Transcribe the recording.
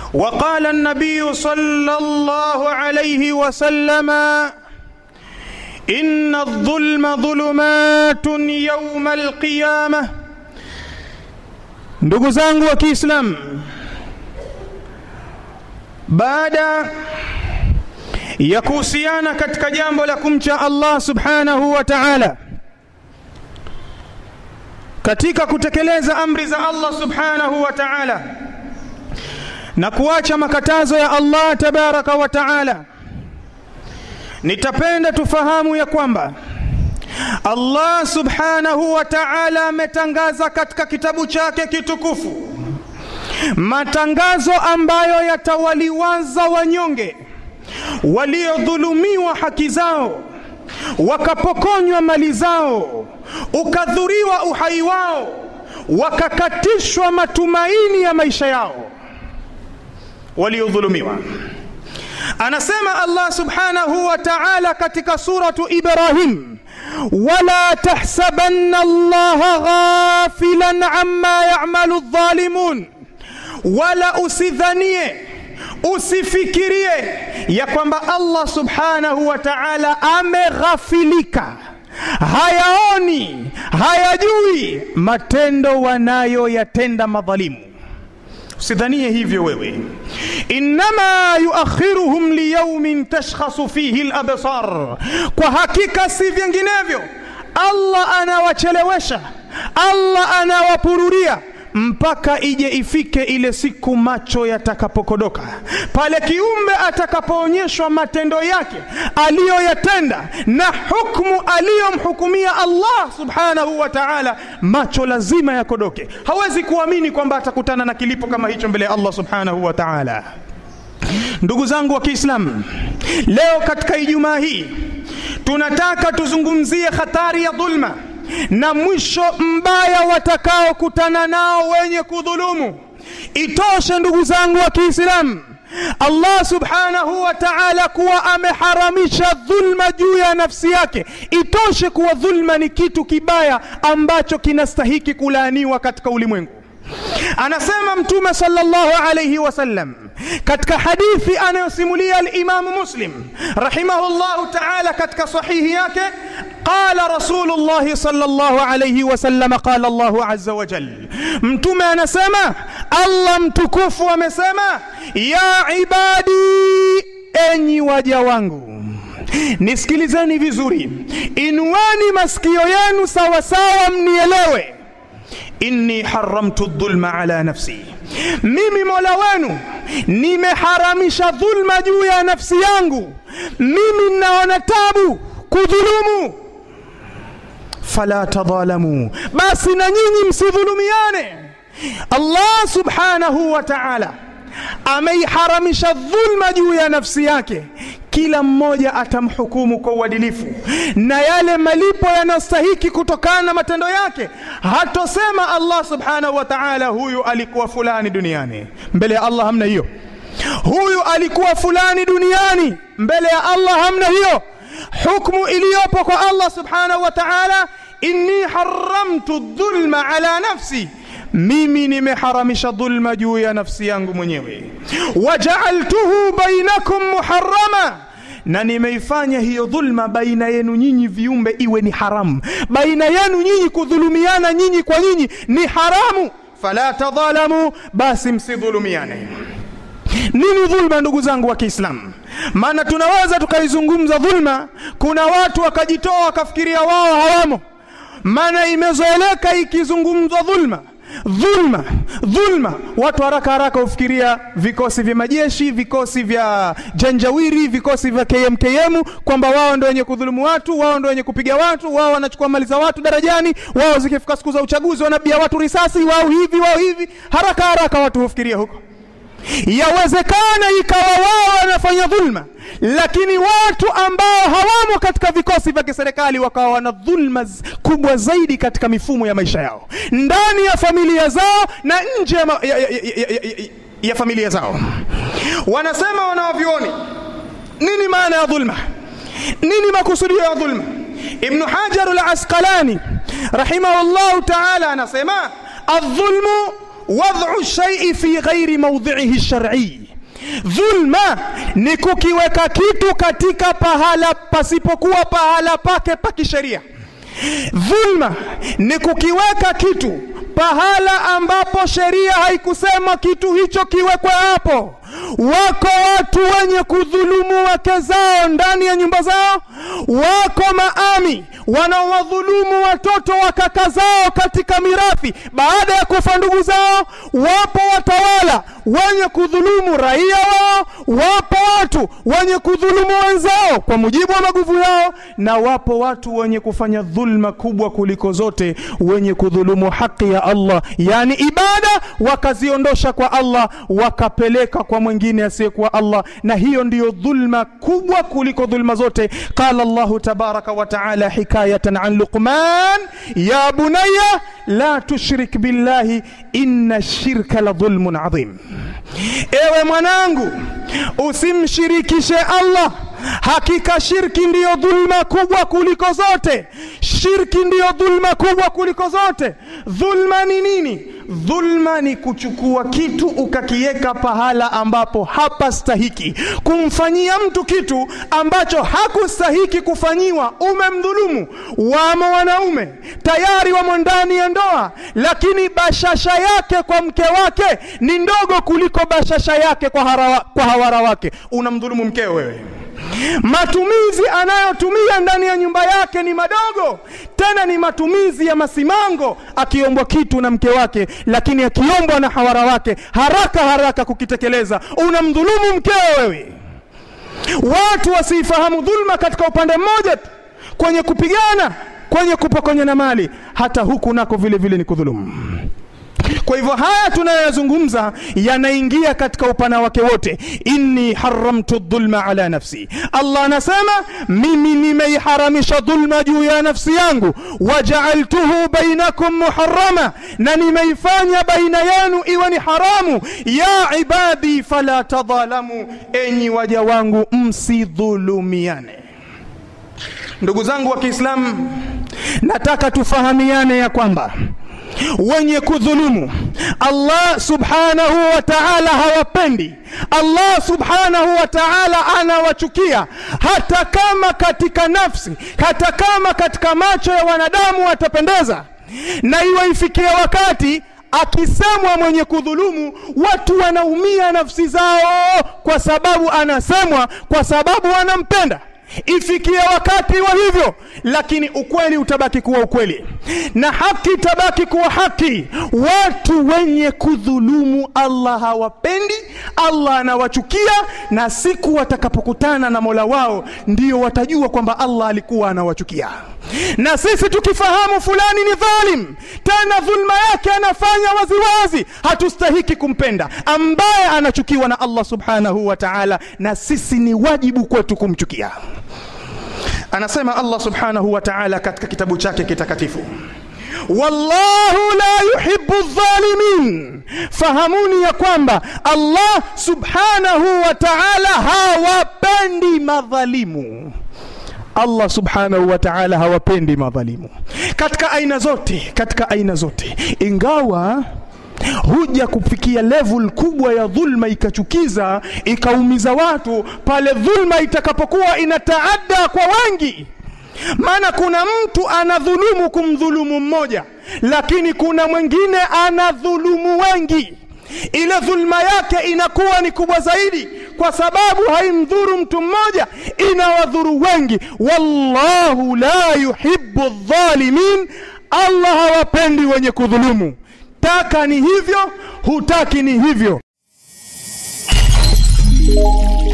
وقال النبي صلى الله عليه وسلم إن الظلم ظلمات يوم القيامة ndugu zangu wa Kiislamu baada ya kuhusiana katika jambo la kumcha Allah subhanahu wa ta'ala katika kutekeleza amri za Allah subhanahu wa ta'ala na kuacha makatazo ya Allah tabaraka wa ta'ala nitapenda tufahamu ya kwamba Allah subhanahu wa ta'ala ametangaza katika kitabu chake kitukufu matangazo ambayo yatawaliwaza wanyonge waliodhulumiwa haki zao wakapokonywa mali zao ukadhuriwa uhai wao wakakatishwa matumaini ya maisha yao waliodhulumiwa anasema Allah subhanahu wa ta'ala katika suratu Ibrahim wala tahsabanna Allah ghafilan amma ya'malu adh-dhalimun wala usidhanie usifikirie ya kwamba Allah subhanahu wa ta'ala ameghafilika hayaoni hayajui matendo wanayoyatenda madhalimu usidhanie hivyo wewe innama yuakhiruhum liyaumin tashkhasu fihi labsar kwa hakika si vinginevyo allah anawachelewesha allah anawapururia mpaka ije ifike ile siku macho yatakapokodoka pale kiumbe atakapoonyeshwa matendo yake aliyoyatenda na hukmu aliyomhukumia Allah subhanahu wa ta'ala macho lazima yakodoke hawezi kuamini kwamba atakutana na kilipo kama hicho mbele ya Allah subhanahu wa ta'ala ndugu zangu wa Kiislamu leo katika Ijumaa hii tunataka tuzungumzie hatari ya dhulma na mwisho mbaya watakaokutana nao wenye kudhulumu. Itoshe ndugu zangu wa Kiislamu, Allah subhanahu wa ta'ala kuwa ameharamisha dhulma juu ya nafsi yake. Itoshe kuwa dhulma ni kitu kibaya ambacho kinastahiki kulaaniwa katika ulimwengu. Anasema Mtume sallallahu alayhi wasallam katika hadithi anayosimulia al-Imam Muslim rahimahullahu ta'ala katika sahihi yake qala Rasulullah sallallahu alayhi wasallam qala Allah azza wa jal Mtume anasema Allah mtukufu amesema ya ibadi enyi waja wangu nisikilizeni vizuri inueni masikio yenu sawa sawa mnielewe inni haramtu dhulma ala nafsi mimi mola wenu nimeharamisha dhulma juu ya nafsi yangu mimi ninaona tabu kudhulumu fala tadhalamu basi na nyinyi msidhulumiane allah subhanahu wa ta'ala ameiharamisha dhulma juu ya nafsi yake kila mmoja atamhukumu kwa uadilifu na yale malipo yanayostahiki kutokana na matendo yake hatosema Allah subhanahu wa ta'ala huyu alikuwa fulani duniani mbele ya Allah hamna hiyo huyu alikuwa fulani duniani mbele ya Allah hamna hiyo hukumu iliyopo kwa Allah subhanahu wa ta'ala inni haramtu dhulma ala nafsi mimi nimeharamisha dhulma juu ya nafsi yangu mwenyewe wajaaltuhu bainakum muharrama na nimeifanya hiyo dhulma baina yenu nyinyi viumbe iwe ni haramu baina yenu nyinyi kudhulumiana nyinyi kwa nyinyi ni haramu fala tadhalamu basi msidhulumiane nini dhulma ndugu zangu wa Kiislamu maana tunaweza tukaizungumza dhulma kuna watu wakajitoa wakafikiria wao hawamo maana imezoeleka ikizungumzwa dhulma dhulma dhulma watu haraka haraka hufikiria vikosi vya majeshi vikosi vya janjawiri vikosi vya KMKM kwamba wao ndio wenye kudhulumu watu wao ndio wenye kupiga watu wao wanachukua mali za watu darajani wao zikifika siku za uchaguzi wanabia watu risasi wao hivi wao hivi haraka haraka watu hufikiria huko yawezekana ikawa wao wanafanya dhulma lakini watu ambao hawamo katika vikosi vya kiserikali wakawa wana dhulma kubwa zaidi katika mifumo ya maisha yao ndani ya familia zao na nje ya, ma, ya, ya, ya, ya, ya, ya familia zao wanasema wanawavyoni nini maana ya dhulma nini makusudio ya dhulma ibnu hajar al-asqalani rahimahullahu ta'ala anasema adh-dhulmu wad'u shay'i fi ghairi mawdhi'ihi shar'i dhulma ni kukiweka kitu katika pahala pasipokuwa pahala pake pa kisheria dhulma ni kukiweka kitu pahala ambapo sheria haikusema kitu hicho kiwekwe hapo wako watu wenye kudhulumu wake zao ndani ya nyumba zao wako maami wanaowadhulumu watoto wa kaka zao katika mirathi baada ya kufa ndugu zao wapo watawala wenye kudhulumu raia wao wapo watu wenye kudhulumu wenzao kwa mujibu wa maguvu yao na wapo watu wenye kufanya dhulma kubwa kuliko zote wenye kudhulumu haki ya Allah yani ibada wakaziondosha kwa Allah wakapeleka kwa mwingine asiyekuwa Allah na hiyo ndiyo dhulma kubwa kuliko dhulma zote qala Allah tabaraka wa taala hikayatan an Luqman ya bunayya la tushrik billahi inna shirka la dhulmun adhim ewe mwanangu usimshirikishe Allah hakika shirki ndiyo dhulma kubwa kuliko zote shirki ndiyo dhulma kubwa kuliko zote dhulma ni nini dhulma ni kuchukua kitu ukakiweka pahala ambapo hapastahiki kumfanyia mtu kitu ambacho hakustahiki kufanyiwa umemdhulumu wamo wanaume tayari wamo ndani ya ndoa lakini bashasha yake kwa mke wake ni ndogo kuliko bashasha yake kwa, harawa, kwa hawara wake unamdhulumu mkeo wewe matumizi anayotumia ndani ya nyumba yake ni madogo tena ni matumizi ya masimango akiombwa kitu na mke wake lakini akiombwa na hawara wake haraka haraka kukitekeleza unamdhulumu mkeo wewe watu wasiifahamu dhulma katika upande mmoja tu kwenye kupigana kwenye kupokonyana mali hata huku nako vile vile ni kudhulumu kwa hivyo haya tunayoyazungumza yanaingia katika upana wake wote inni haramtu dhulma ala nafsi allah anasema mimi nimeiharamisha dhulma juu ya nafsi yangu wajaaltuhu bainakum muharama na nimeifanya baina yenu iwe ni haramu ya ibadi fala tadhalamu enyi waja wangu msidhulumiane ndugu zangu wa kiislamu nataka tufahamiane ya kwamba wenye kudhulumu Allah subhanahu wa ta'ala hawapendi Allah subhanahu wa ta'ala anawachukia hata kama katika nafsi hata kama katika macho ya wanadamu watapendeza na iwe ifikie wakati akisemwa mwenye kudhulumu watu wanaumia nafsi zao kwa sababu anasemwa kwa sababu wanampenda ifikie wakati wa hivyo lakini ukweli utabaki kuwa ukweli na haki itabaki kuwa haki watu wenye kudhulumu Allah hawapendi Allah anawachukia na siku watakapokutana na Mola wao ndio watajua kwamba Allah alikuwa anawachukia na sisi tukifahamu fulani ni dhalim tena dhulma yake anafanya waziwazi hatustahiki kumpenda ambaye anachukiwa na Allah subhanahu wa ta'ala na sisi ni wajibu kwetu kumchukia anasema Allah subhanahu wa ta'ala katika kitabu chake kitakatifu wallahu la yuhibbu dhalimin fahamuni ya kwamba Allah subhanahu wa ta'ala hawapendi madhalimu Allah subhanahu wa ta'ala hawapendi madhalimu katika aina zote katika aina zote ingawa huja kufikia level kubwa ya dhulma ikachukiza ikaumiza watu pale dhulma itakapokuwa inataadda kwa wengi maana kuna mtu anadhulumu kumdhulumu mmoja lakini kuna mwingine anadhulumu wengi ile dhulma yake inakuwa ni kubwa zaidi kwa sababu haimdhuru mtu mmoja inawadhuru wengi wallahu la yuhibbu dhalimin Allah hawapendi wenye kudhulumu taka ni hivyo hutaki ni hivyo